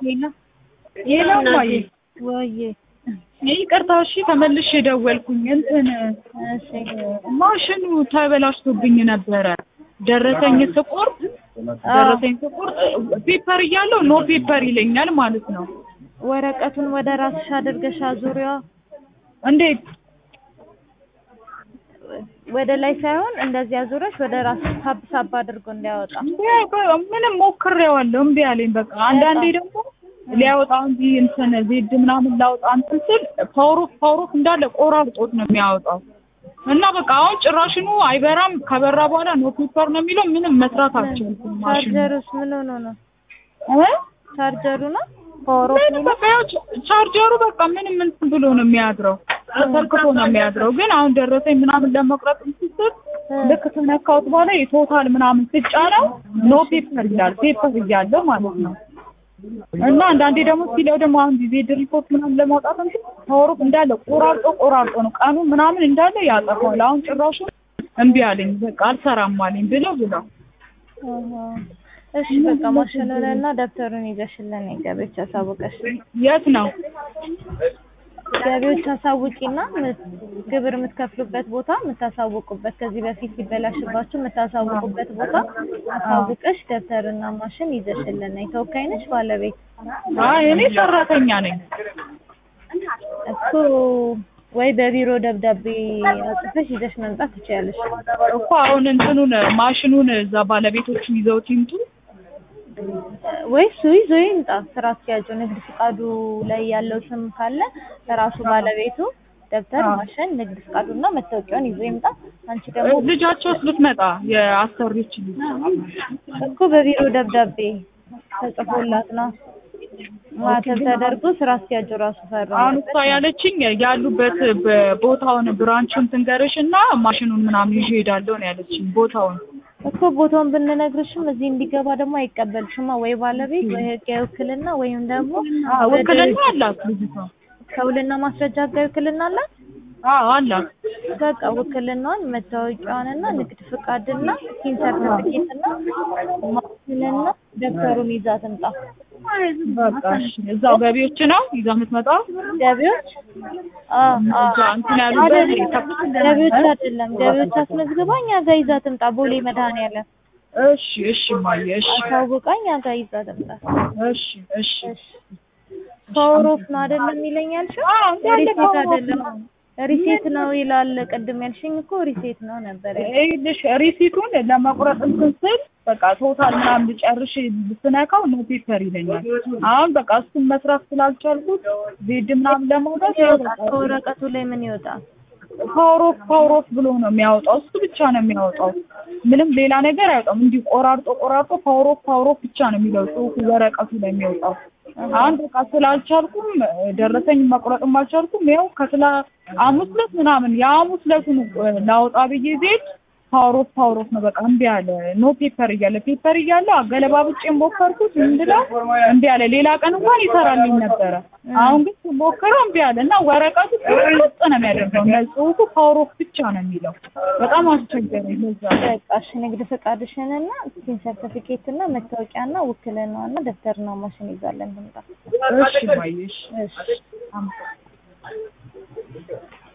ሌላ ሌላው ማየ ወዬ ይቅርታ እሺ ተመልሼ ደወልኩኝ እንትን እሺ ማሽኑ ተበላሽቶብኝ ነበረ ደረሰኝ ስቆርጥ ደረሰኝ ስቆርጥ ፔፐር እያለው ኖ ፔፐር ይለኛል ማለት ነው ወረቀቱን ወደ ራስሽ አድርገሽ አዙሪዋ እንዴት ወደ ላይ ሳይሆን እንደዚህ አዙረሽ ወደ ራስሽ ሳብ ሳብ አድርጎ እንዲያወጣ ምንም ሞክሬዋለሁ እምቢ አለኝ በቃ አንዳንዴ ደግሞ ሊያወጣ እንጂ እንትን ዜድ ምናምን ላውጣ እንትን ስል ፓወሮፍ ፓወሮፍ እንዳለ ቆራርጦት ነው የሚያወጣው እና በቃ አሁን ጭራሽኑ አይበራም ከበራ በኋላ ኖ ፔፐር ነው የሚለው ምንም መስራት አልቻልኩም ማሽኑ ቻርጀሩስ ምን ሆኖ ነው እ ቻርጀሩ ነው ፓወር ኦፍ ምን በቃ ያው ቻርጀሩ በቃ ምንም እንትን ብሎ ነው የሚያድረው ተሰክቶ ነው የሚያድረው ግን አሁን ደረሰኝ ምናምን ለመቁረጥ እንትን ስል ልክ ከነካሁት በኋላ የቶታል ምናምን ስጫነው ኖ ፔፐር ይላል ፔፐር እያለው ማለት ነው እና አንዳንዴ ደግሞ ሲለው ደግሞ አሁን ጊዜ ሪፖርት ምናምን ለማውጣት እንትን ፓወሩ እንዳለ ቆራርጦ ቆራርጦ ነው ቀኑ ምናምን እንዳለ ያጠፋዋል አሁን ጭራሹ እምቢ አለኝ በቃ አልሰራም አለኝ ብለው ብለው እሺ በቃ ማሽኑን እና ደብተሩን ይዘሽልን ገቢዎች አሳውቀሽ የት ነው ገቢዎች አሳውቂና ግብር የምትከፍሉበት ቦታ የምታሳውቁበት ከዚህ በፊት ሲበላሽባችሁ የምታሳውቁበት ቦታ አሳውቀሽ ደብተርና ማሽን ይዘሽልን ነይ። ተወካይ ነሽ ባለቤት? አይ እኔ ሰራተኛ ነኝ እኮ ወይ በቢሮ ደብዳቤ አጽፈሽ ይዘሽ መምጣት ትችያለሽ። እኮ አሁን እንትኑን ማሽኑን እዛ ባለቤቶቹ ይዘውት ይምጡ ወይ እሱ ይዞ ይምጣ። ስራ አስኪያጁ ንግድ ፍቃዱ ላይ ያለው ስም ካለ ራሱ ባለቤቱ ደብተር፣ ማሽን፣ ንግድ ፍቃዱና መታወቂያውን ይዞ ይምጣ። አንቺ ደግሞ ልጃቸውስ ብትመጣ የአሰሪዎች ልጅ እኮ በቢሮ ደብዳቤ ተጽፎላት ነው ማተብ ተደርጎ ስራ አስኪያጁ ራሱ ፈርሞ አሁን እሷ ያለችኝ ያሉበት ቦታውን ብራንቹን ትንገርሽ እና ማሽኑን ምናምን ይዤ እሄዳለሁ ነው ያለችኝ ቦታውን እኮ ቦታውን ብንነግርሽም እዚህ እንዲገባ ደግሞ አይቀበልሽማ ወይ ባለቤት ወይ ህጋዊ ውክልና ወይም ደግሞ ውክልና አላት ልጅቷ ከውልና ማስረጃ ህጋዊ ውክልና አላት አዎ አላት በቃ ውክልናዋን መታወቂያዋንና ንግድ ፍቃድና ሲን ሰርተፊኬትና ማሽንና ደብተሩን ይዛ ትምጣ በቃ እሺ እዛው ገቢዎች ነው ይዛ የምትመጣው ገቢዎች አዎ እዛ እንትን ያሉበት ገቢዎች አይደለም ገቢዎች አስመዝግባ እኛ ጋር ይዛ ትምጣ ቦሌ መድኃኒዓለም እሺ እሺ ማየ እሺ አሳውቃ እኛ ጋር ይዛ ትምጣ እሺ እሺ ፓወሮፍ ነው አይደለም የሚለኝ ያልሽው ሪሴት አይደለም ሪሴት ነው ይላል ቅድም ያልሽኝ እኮ ሪሴት ነው ነበር ይኸውልሽ ሪሲቱን ለመቁረጥ እንትን ስል በቃ ቶታል ምናምን ልጨርሽ ስነካው ኖ ፔፐር ይለኛል አሁን በቃ እሱን መስራት ስላልቻልኩት ዜድ ምናምን ለማውጣት ከወረቀቱ ላይ ምን ይወጣል ፓወሮፍ ፓወሮፍ ብሎ ነው የሚያወጣው እሱ ብቻ ነው የሚያወጣው ምንም ሌላ ነገር አያወጣም እንዲህ ቆራርጦ ቆራርጦ ፓወሮፍ ፓወሮፍ ብቻ ነው የሚለው ጽሁፉ ወረቀቱ ላይ የሚወጣው አሁን በቃ ስላልቻልኩም ደረሰኝ መቁረጥም አልቻልኩም ያው ከስላ ሐሙስ ዕለት ምናምን የሐሙስ ዕለቱን ላወጣ ብዬ ዜድ ፓወሮፍ ፓወሮፍ ነው በቃ እምቢ አለ ኖ ፔፐር እያለ ፔፐር እያለ አገለባብጬ ሞከርኩት እንድለው እምቢ አለ ሌላ ቀን እንኳን ይሰራልኝ ነበረ አሁን ግን ስሞክረው እምቢ አለ እና ወረቀቱ ቁርጥ ነው የሚያደርገው እና ጽሁፉ ፓወሮፍ ብቻ ነው የሚለው በጣም አስቸገረኝ ለዛ በቃ እሺ ንግድ ፈቃድሽንና ሲን ሰርቲፊኬትና መታወቂያና ውክልናና ደብተርና ማሽን ይዛለን ትምጣ እሺ ማየሽ እሺ